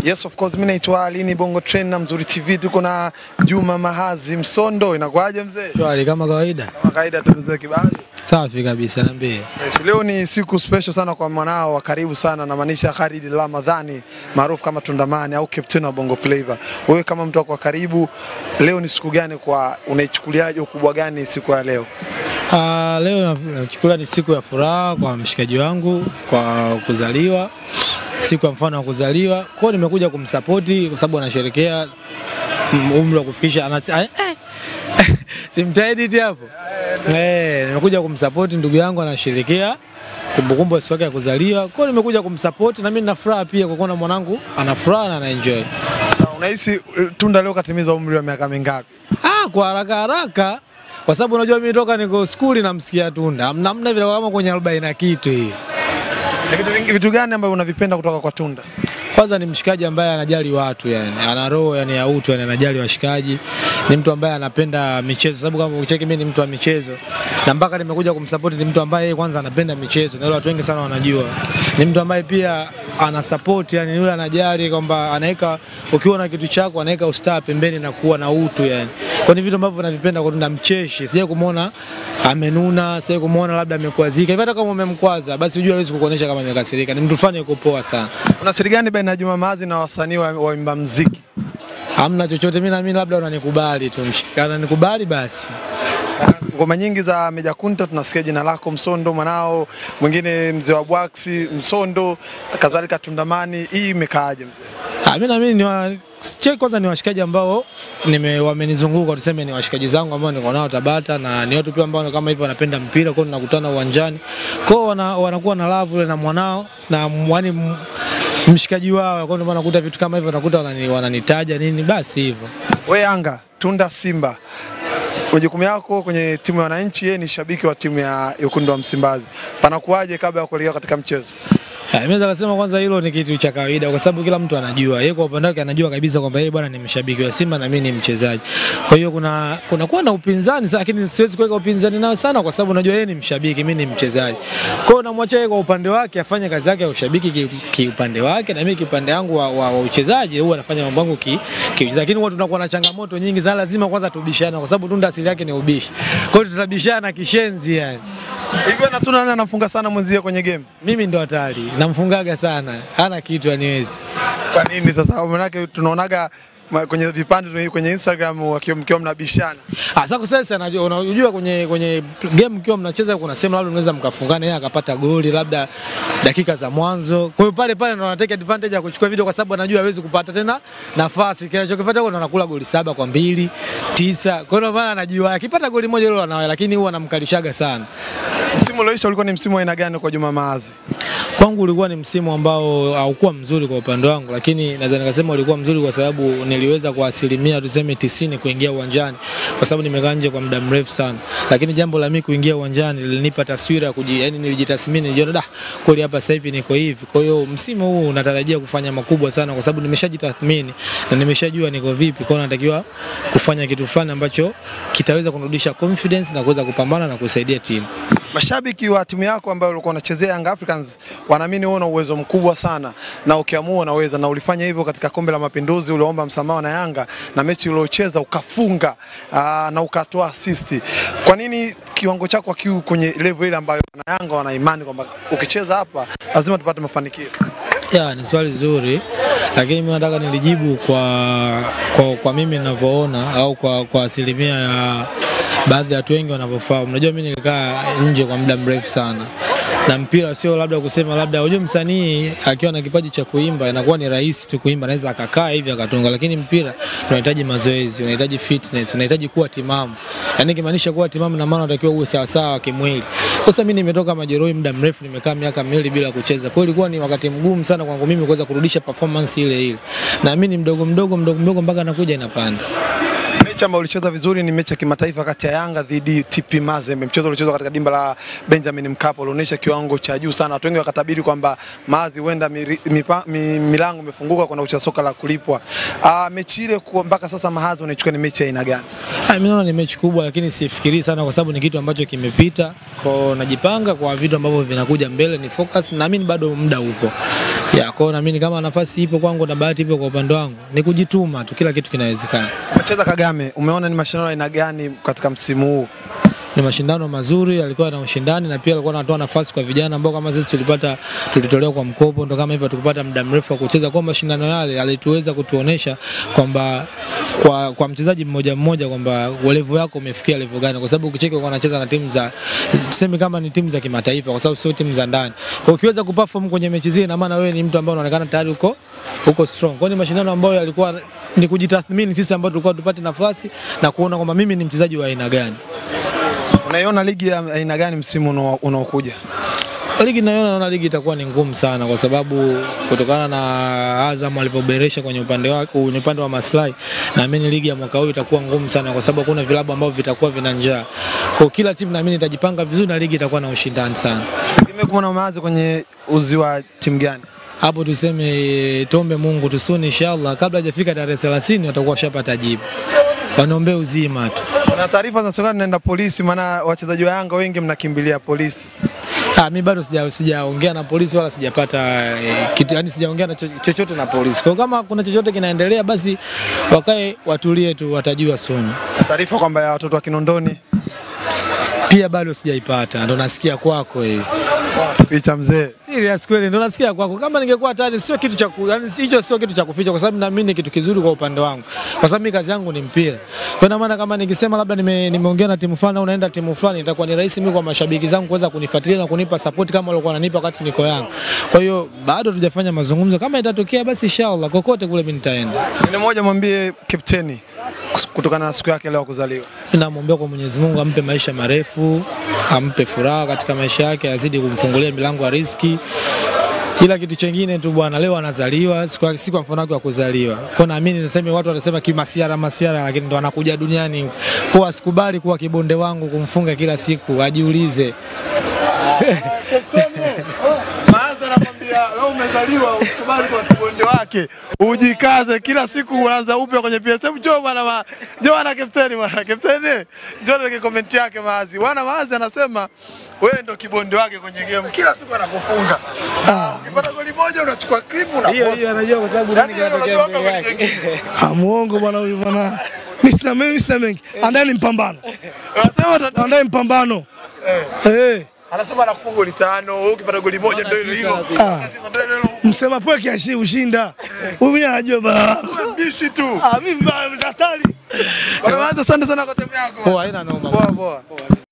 Yes of course, mimi naitwa Alini Bongo Train na Mzuri TV, tuko na Juma Mahazi Msondo. Inakuaje mzee? Shwari kama kawaida. Kama kawaida tu mzee Kibali. Safi kabisa, niambie. Yes, leo ni siku special sana kwa mwanao wa karibu sana, namaanisha Khalid Ramadhani maarufu kama Tundamani au captain wa Bongo Flava. Wewe kama mtu wako wa karibu, leo ni siku gani kwa unaichukuliaje, ukubwa gani siku ya leo? Ah, leo na- nachukulia ni siku ya furaha kwa mshikaji wangu kwa kuzaliwa, siku ya mfano wa kuzaliwa. Kwa hiyo nimekuja kumsapoti kwa sababu anasherekea mm, umri wa kufikisha ana eh, eh. simtaedit hapo eh, nimekuja kumsapoti ndugu yangu anasherekea kumbukumbu ya siku yake ya kuzaliwa. Kwa hiyo nimekuja kumsapoti na mimi nina furaha pia kwa kuona mwanangu ana furaha na ana enjoy. Sasa unahisi eh, Tunda leo katimiza umri wa miaka mingapi? Ah, kwa haraka haraka kwa sababu unajua mimi toka niko skuli namsikia Tunda, Hamna- hamna vile kama kwenye arobaini na kitu hivi. Ni vitu, vingi- vitu gani ambavyo unavipenda kutoka kwa Tunda? Kwanza ni mshikaji ambaye anajali watu yani, ana roho yani ya utu yani, anajali washikaji. Ni mtu ambaye anapenda michezo, sababu kama ukicheki mimi ni mtu wa michezo, na mpaka nimekuja kumsupport ni mtu ambaye yeye kwanza anapenda michezo, na yule watu wengi sana wanajua. Ni mtu ambaye pia ana support yani, yule anajali kwamba anaweka, ukiwa na kitu chako anaweka ustaa pembeni na kuwa na utu yani. Kwa ni vitu ambavyo navipenda kwa Tunda, mcheshi. Sija kumuona amenuna, sija kumuona labda amekwazika. Hivi hata kama umemkwaza, basi ujue hawezi kukuonyesha kama amekasirika. Ni mtu fulani yuko poa sana. Una siri gani baina ya Juma Mahazi na wasanii wa waimba muziki? Hamna chochote, mimi naamini labda unanikubali tu, mshikana nikubali basi. Ngoma nyingi za Meja Kunta tunasikia jina lako Msondo, mwanao mwingine mzee wa Bwaksi Msondo, kadhalika Tundamani. Hii imekaaje mzee? Ah, mimi naamini ni wa che kwanza ni washikaji ambao nime wamenizunguka, tuseme ni washikaji zangu ambao niko nao Tabata, na ni watu pia ambao kama hivyo wanapenda mpira, kwa hiyo tunakutana uwanjani, kwa hiyo wana, wanakuwa na love ile na mwanao na yani mshikaji wao, kwa hiyo ndio maana nakuta vitu kama hivyo, nakuta wanani, wananitaja nini, basi hivyo. We Yanga, Tunda Simba, majukumu yako kwenye timu ya wananchi, yeye ni shabiki wa timu ya Wekundu wa Msimbazi, panakuwaje kabla ya kuelekea katika mchezo? Ah, Mimi naweza kusema kwanza hilo ni kitu cha kawaida kwa sababu kila mtu anajua. Yeye kwa upande wake anajua kabisa kwamba yeye bwana ni mshabiki wa Simba na mimi ni mchezaji. Kwa hiyo kuna kuna kuwa na upinzani sa- lakini siwezi kuweka upinzani nao sana kwa sababu najua yeye ni mshabiki, mimi ni mchezaji. Kwa hiyo namwacha yeye kwa upande wake afanye kazi yake ya ushabiki ki- kiupande wake na mimi kiupande wangu wa, wa, wa uchezaji huwa anafanya mambo yangu ki, ki lakini huwa tunakuwa na changamoto nyingi sana, lazima kwanza tubishane kwa sababu Tunda asili yake ni ubishi. Kwa hiyo tutabishana kishenzi yani. Hivyo na Tunda nani anafunga sana mwenzie kwenye game? Mimi ndo hatari, namfungaga sana, hana kitu aniwezi. Kwa nini sasa? Maanake tunaonaga ma- kwenye vipande kwenye Instagram wakiwa mkiwa mnabishana. Ah, sasa sasa anajua unajua kwenye kwenye game mkiwa mnacheza kuna sehemu labda unaweza mkafungana yeye akapata goli labda dakika za mwanzo. Kwa hiyo pale pale ndo anataka advantage ya kuchukua video kwa sababu anajua hawezi kupata tena nafasi. Kinachokifuata huko ndo anakula goli saba kwa mbili, tisa. Kwa hiyo maana anajua akipata goli moja hilo anawahi lakini huwa anamkalishaga sana. Msimu ulioisha ulikuwa ni msimu wa aina gani kwa Juma Mahazi? Kwangu ulikuwa ni msimu ambao haukuwa mzuri kwa upande wangu, lakini naweza nikasema ulikuwa mzuri kwa sababu niliweza kwa asilimia tuseme tisini kuingia uwanjani, kwa sababu nimekaa nje kwa muda mrefu sana. Lakini jambo la mimi kuingia uwanjani lilinipa taswira ya kuji, yani nilijitathmini, nilijiona da, kweli hapa sasa hivi niko hivi. Kwa hiyo msimu huu natarajia kufanya makubwa sana, kwa sababu nimeshajitathmini na nimeshajua niko vipi. Kwa hiyo natakiwa kufanya kitu fulani ambacho kitaweza kunirudisha confidence na kuweza kupambana na kusaidia timu. Mashabiki wa timu yako ambayo ulikuwa unachezea Young Africans wanaamini wewe una uwezo mkubwa sana na ukiamua unaweza, na ulifanya hivyo katika kombe la Mapinduzi, uliomba msamaha na Yanga na mechi uliocheza ukafunga aa, na ukatoa assist. Kwa nini kiwango chako hakiu kwenye level ile ambayo na Yanga wana imani kwamba ukicheza hapa lazima tupate mafanikio? Ya, ni swali zuri lakini mimi nataka nilijibu kwa, kwa, kwa mimi ninavyoona au kwa, kwa asilimia ya baadhi ya watu wengi wanavyofahamu. Unajua mimi nilikaa nje kwa muda mrefu sana na mpira sio labda kusema labda, unajua msanii akiwa na kipaji cha kuimba inakuwa ni rahisi tu kuimba, anaweza akakaa hivi akatunga, lakini mpira unahitaji mazoezi, unahitaji fitness, unahitaji kuwa timamu. Yani kimaanisha kuwa timamu na maana unatakiwa uwe sawa sawa kimwili. Sasa mimi nimetoka majeruhi muda mrefu, nimekaa miaka miwili bila kucheza, kwa hiyo ilikuwa ni wakati mgumu sana kwangu mimi kuweza kurudisha performance ile ile, na mimi ni mdogo mdogo mdogo mdogo mpaka nakuja inapanda. Mechi ambayo ulicheza vizuri ni mechi ya kimataifa kati ya Yanga dhidi TP Mazembe. Mchezo uliochezwa katika dimba la Benjamin Mkapa ulionyesha kiwango cha juu sana. Watu wengi wakatabiri kwamba Mazi huenda miri- mipa- mi- milango imefunguka kwa kucheza soka la kulipwa. Ah, mechi ile kwa- mpaka sasa Mahazi unaichukua ni mechi ya aina gani? Ah, Mimi naona ni mechi kubwa, lakini sifikirii sana kwa sababu ni kitu ambacho kimepita. Kwa najipanga kwa vitu ambavyo vinakuja mbele, ni focus. Naamini bado muda upo, Ya, kwa hiyo naamini kama nafasi ipo kwangu na bahati ipo kwa upande wangu, ni kujituma tu, kila kitu kinawezekana. Umecheza Kagame, umeona ni mashindano aina gani katika msimu huu? Ni mashindano mazuri, alikuwa na ushindani na pia alikuwa anatoa nafasi kwa vijana ambao kama sisi tulipata tulitolewa kwa mkopo, ndo kama hivyo tukupata muda mrefu wa kucheza. Kwa mashindano yale alituweza kutuonesha kwamba kwa, kwa mchezaji mmoja mmoja kwamba level yako umefikia level gani, kwa sababu ukicheki kwa anacheza na timu za tuseme kama ni timu za kimataifa, kwa sababu sio timu za ndani. Kwa ukiweza kuperform kwenye mechi zile, ina maana wewe ni mtu ambaye unaonekana tayari uko uko strong. Kwa hiyo ni mashindano ambayo yalikuwa ni kujitathmini sisi ambao tulikuwa tupate nafasi na kuona kwamba mimi ni mchezaji wa aina gani. Unaiona ligi ya aina gani msimu unao- unaokuja? Ligi naona naona ligi itakuwa ni ngumu sana kwa sababu kutokana na Azam alivyoboresha kwenye upande wake kwenye upande wa maslahi, naamini ligi ya mwaka huu itakuwa ngumu sana kwa sababu kuna vilabu ambavyo vitakuwa vina njaa. Kwa kila timu naamini itajipanga vizuri na ligi itakuwa na ushindani sana. Tegemea kumwona Maazi kwenye uzi wa timu gani? Hapo tuseme tuombe Mungu tusuni, inshallah kabla hajafika tarehe 30 watakuwa washapata jibu. Wanaombea uzima tu. Na taarifa zinasema tunaenda polisi, maana wachezaji wa Yanga wengi mnakimbilia polisi. Ah, mi bado sija sijaongea na polisi wala sijapata eh, kitu, yani sijaongea na cho- chochote na polisi. Kwa hiyo kama kuna chochote kinaendelea, basi wakae watulie tu, watajua soon. Taarifa kwamba ya watoto wa Kinondoni Pia bado sijaipata, ndo nasikia kwako hii. picha mzee. Serious kweli, ndo nasikia kwako. Kama ningekuwa tayari, sio kitu cha ku, yani hicho sio kitu cha kuficha, kwa sababu naamini ni kitu kizuri kwa upande wangu, kwa sababu mimi kazi yangu ni mpira. Kwa ina maana kama nikisema labda nime, nimeongea na timu fulani au naenda timu fulani, itakuwa ni rahisi mimi kwa mashabiki zangu kuweza kunifuatilia na kunipa support kama walikuwa wananipa wakati niko Yanga. Kwa hiyo bado tujafanya mazungumzo, kama itatokea basi inshallah kokote kule mimi nitaenda. Ni moja, mwambie kapteni kutokana na siku yake leo ya kuzaliwa. Namwombea kwa Mwenyezi Mungu ampe maisha marefu, ampe furaha katika maisha yake, azidi kumfungulia milango ya riziki. Ila kitu chengine tu bwana, leo anazaliwa siku ya- siku ya mfano wake wa kuzaliwa. Kwa naamini nasema watu wanasema kimasiara masiara, lakini ndo anakuja duniani. Kwa asikubali kuwa kibonde wangu kumfunga kila siku, ajiulize. Maazi anakwambia leo umezaliwa, usikubali kwa kibonde wake, ujikaze kila siku, unaanza upya kwenye PSM. Njoo bwana, ma- njoo bwana kapteni, bwana kapteni, njoo na comment yake Maazi. Bwana Maazi anasema wewe ndo kibonde wake kwenye game, kila siku anakufunga. Ah, ukipata goli moja unachukua clip una post. anajua kwa sababu Yaani yeye unajua hapa goli jingine. Ah, muongo bwana huyu bwana. Mimi sina mimi sina mengi. Andani mpambano. Anasema ata- Andani mpambano. eh, Eh, anasema anakufunga goli tano, wewe ukipata goli moja ndio hilo hilo. Ah. Tatizo ndio hilo hilo. msema pweke ashi ushinda. Huyu mwenyewe anajua bwana. Wewe mbishi tu. Ah, mimi mbaya hatari. Bwana Maazi, asante sana kwa timu yako. Poa, haina noma. Poa poa.